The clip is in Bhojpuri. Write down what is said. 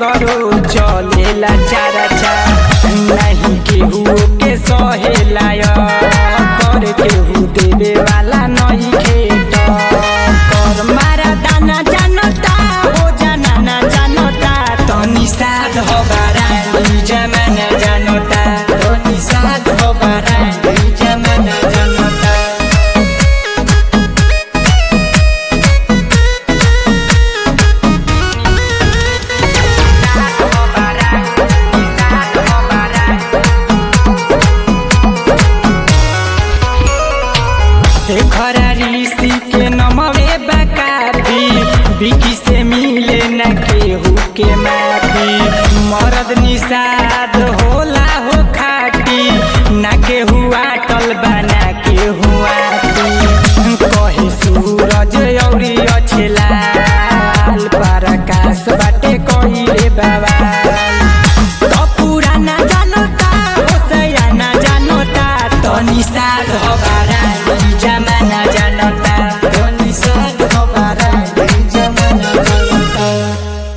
सगरो चलेला चारा चा नहीं केहू के सहेला कर केहू देवे वाला नहीं खेत कर मारा दाना जानता हो जाना ना जानता तनी साध हो बारानी जमाना जानता तनी साध हो बारानी जमाना जानता शेखर ऋषि के नमवे बकाफी बिकी से मिले न केहू के माफी मरद निषाद होला